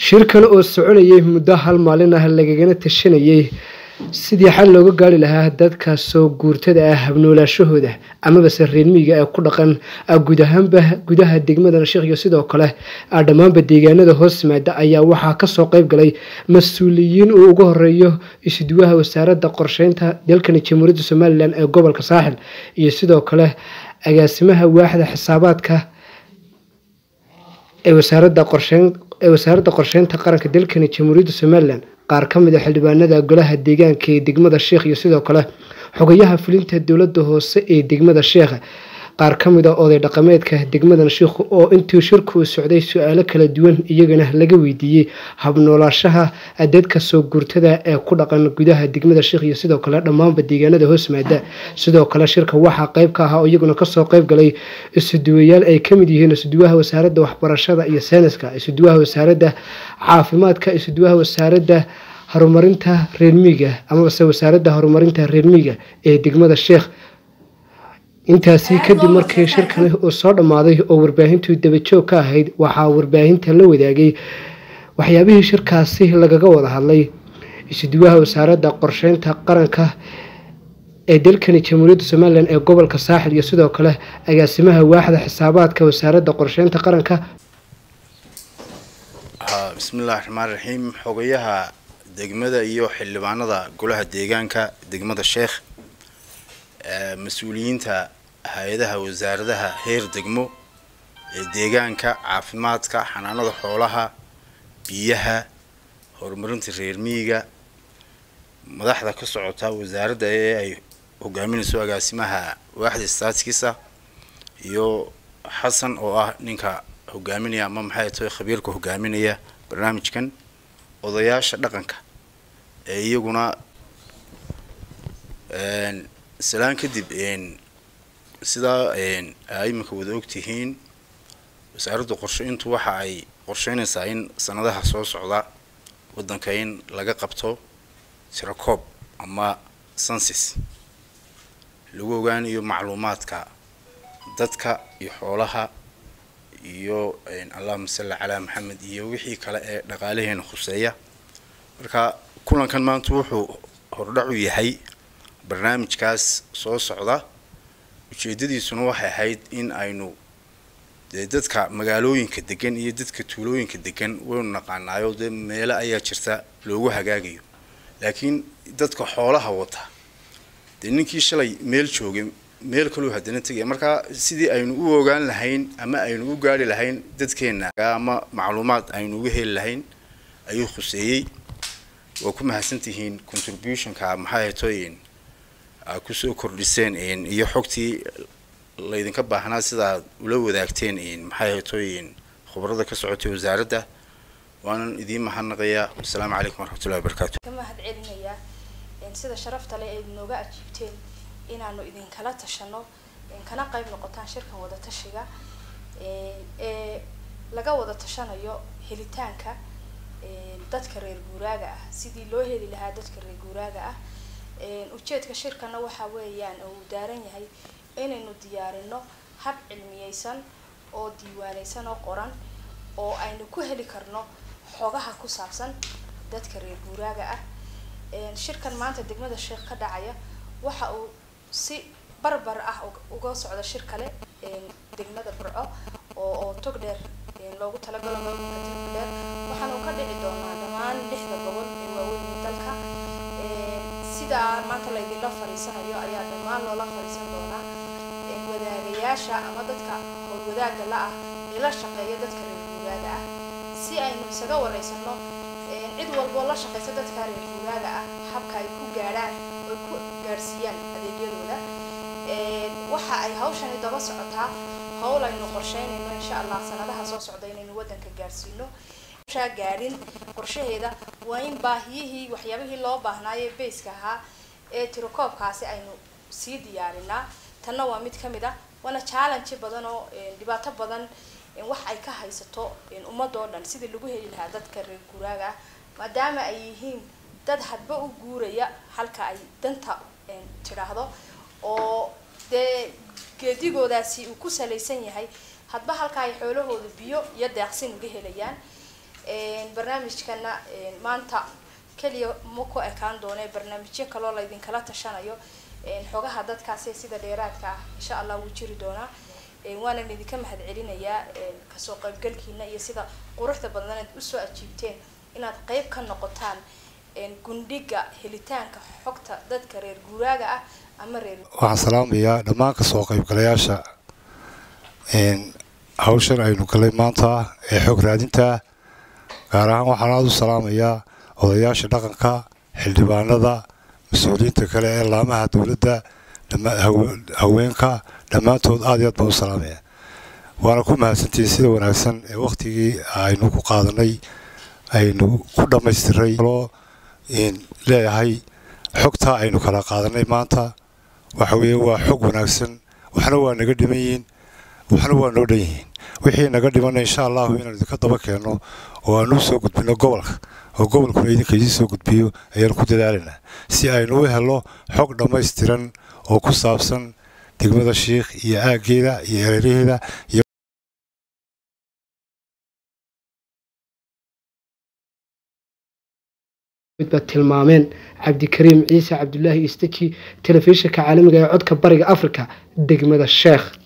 shirkan oo soconayay muddo hal maalin ah lagagana tashanayay sidii xal looga gaari lahaa dadka soo guurtada ah habnoolaashahooda amabase reermiyiga ee ku dhaqan guud ahaanba gudaha degmada nashiikh iyo sidoo kale dhammaanba deegaanada hoos yimaada ayaa waxaa kasoo qeyb galay mas-uuliyiin uu ugu horeeyo isuduwaha wasaaradda qorsheynta dalkani jamhuuriyadda somalilan ee gobolka saaxil iyo sidoo kale agaasimaha waaxda xisaabaadka ee wasaaradda qorsheyn ee wasaaradda qorsheynta qaranka dalkani jamhuuriyadda somalilan qaar ka mid a xildhibaanada golaha deegaanka ee degmada sheekh iyo sidoo kale xogayaha fulinta dowladda hoose ee degmada sheekh qaar ka mid a oday dhaqameedka degmadan sheikh oo intii shirku socday su-aalo kala duwan iyagana laga weydiiyey habnoolaashaha dadka soo guurtada ee ku dhaqan gudaha degmada sheikh iyo sidoo kale dhammaanba deegaanada hoos maada sidoo kale shirka waxaa qeyb ka ahaa oo iyaguna kasoo qeyb galay isuduwayaal ay kamid yihiin isuduwaha wasaaradda waxbarashada iyo sayniska isuduwaha wasaaradda caafimaadka isuduwaha wasaaradda horumarinta reermiiga amabase wasaaradda horumarinta reermiiga ee degmada sheekh intaasi kadib markii shirkani uu soo dhammaaday oo warbaahintu dabajoog ka ahayd waxaa warbaahinta la wadaagay waxyaabihii shirkaasi lagaga wada hadlay isuduwaha wasaaradda qorsheynta qaranka ee dalkani jamhuuriyadda somalilan ee gobolka saaxil iyo sidoo kale agaasimaha waaxda xisaabaadka wasaaradda qorsheynta qaranka bismillahi raxmaan raxiim xogayaha degmada iyo xildhibaanada golaha deegaanka degmada sheekh mas-uuliyiinta hay-adaha wasaaradaha heer degmo ee deegaanka caafimaadka xanaanada xoolaha biyaha horumarinta reer miyiga madaxda ka socota wasaaradda ee ay hogaaminayso agaasimaha waaxda staatkiisa iyo xasan oo ah ninka hogaaminaya ama maxay tahay khabiirka hogaaminaya barnaamijkan odayaasha dhaqanka ee iyaguna salaan kadib sidaa aa iminka wada ogtihiin wasaaradda qorsheyntu waxa ay qorsheynaysaa in sanadaha soo socda waddanka in laga qabto tirakoob ama sansis lagu ogaanayo macluumaadka dadka iyo xoolaha iyo allahuma salli calaa maxamed iyo wixii kale ee dhaqaalaheena khuseeya marka kulankan maanta wuxuu hordhac u yahay barnaamijkaas soo socda ujeedadiisuna waxay ahayd in aynu dee dadka magaalooyinka degan iyo dadka tuulooyinka degan waynu naqaanaayo dee meelo ayaa jirta loogu hagaagayo laakiin dadka xoolaha wata dee ninkii shalay meel joogay meel kaloo haddana tegaya marka sidii aynu u ogaan lahayn ama aynu u gaari lahayn dadkeena ama macluumaad aynu uga heli lahayn ayuu khuseeyey waa ku mahadsantihiin contributionka maxay haytoyin aa kusoo kordhiseen iyo xogtii laydinka baahnaa sidaad ula wadaagteen maxay haytoyin khubarada ka socotay wasaaradda waanan idiin mahadnaqayaa wasalaamu calaykum waraxmatullahi wabarakaatu ka mahad celinayaa sida sharafta leh ay nooga ajiibteen inaanu idinkala tashano kana qayb noqotaan shirkan wada tashiga ee laga wada tashanayo helitaanka dadka reer guuraaga ah sidii loo heli lahaa dadka reer guuraaga ah ujeedka shirkana waxa weeyaan oo uu daaran yahay inaynu diyaarino hab cilmiyeysan oo diiwaaneysan oo qoran oo aynu ku heli karno xogaha ku saabsan dadka reer guuraaga ah shirkan maanta degmada sheekh ka dhacaya waxa uu si barbar ah uga socda shir kale degmada burco oo oo tog dheer loogu talagalo maamulka tog dheer waxaana uu ka dhici doonaa dhammaan lixda gobol ee waaweyn ee dalka sidaa maanta laydinla fariisanayo ayaa dhammaan loola fariisan doonaa wadaagayaasha ama dadka howlwadaaga la ah ee la shaqeeya dadka reer guuraaga ah si aynu isaga wareysano cid walboo la shaqeysa dadka reer guuraaga ah habka ay ku gaadhaan oy ku gaadhsiiyaan adeegyadooda waxa ay hawshani daba socotaa howl aynu qorsheynayno insha allah sanadaha soo socda inaynu waddanka gaadhsiino gaadhin qorshaheeda waa in baahiyihii waxyaabihii loo baahnaaye bayska ahaa ee tirokoobkaasi aynu sii diyaarinaa tanna waa mid kamid ah waana challenge badan oo dhibaato badan wax ay ka haysato ummadoo dhan sidii lagu heli lahaa dadka reer guuraaga ah maadaama ay yihiin dad hadba u guuraya halka ay danta tidhaahdo oo dee geedigoodaasi uu ku salaysan yahay hadba halka ay xoolahooda biyo iyo deeqsin uga helayaan barnaamijkana maanta keliya ma ku ekaan doone barnaamijyo kaloo laydinkala tashanayo xogaha dadkaasi sida dheeraadka ah insha allah wuu jiri doonaa waanan idinka mahad celinayaa kasoo qaybgalkiina iyo sida quruxda badnaneed usoo ajiibteen inaad qeyb ka noqotaan gundhiga helitaanka xogta dadka reer guuraaga ah ama reer waxaan salaamayaa dhammaan kasoo qaybgalayaasha hawshan aynu galay maanta ee xog raadinta gaar ahaan waxaan aada u salaamayaa odayaasha dhaqanka xildhibaanada mas-uuliyiinta kale ee laamaha dowladda haweenka dhammaantood aad iyo aad baan u salaamaya waana ku mahadsantihiin sida wanaagsan ee wakhtigii aynu ku qaadanay aynu ku dhammaystiray loo leeyahay xogtaa aynu kala qaadanay maanta waxa weeye waa xog wanaagsan waxna waa naga dhiman yihiin waxna waa noo dhan yihiin wixii naga dhimana insha allahu inaan idinka daba keenno oo aanu soo gudbino gobolka oo gobolkuna idinka idiin soo gudbiyo ayaanu ku dadaalaynaa si aynu u helo xog dhammaystiran oo ku saabsan degmada shiikh iyo aaggeeda iyo ereeraheeda iyo baad tilmaameen cabdikariim ciise cabdulaahi istaji telefishinka caalamiga ee codka bariga africa degmada sheekh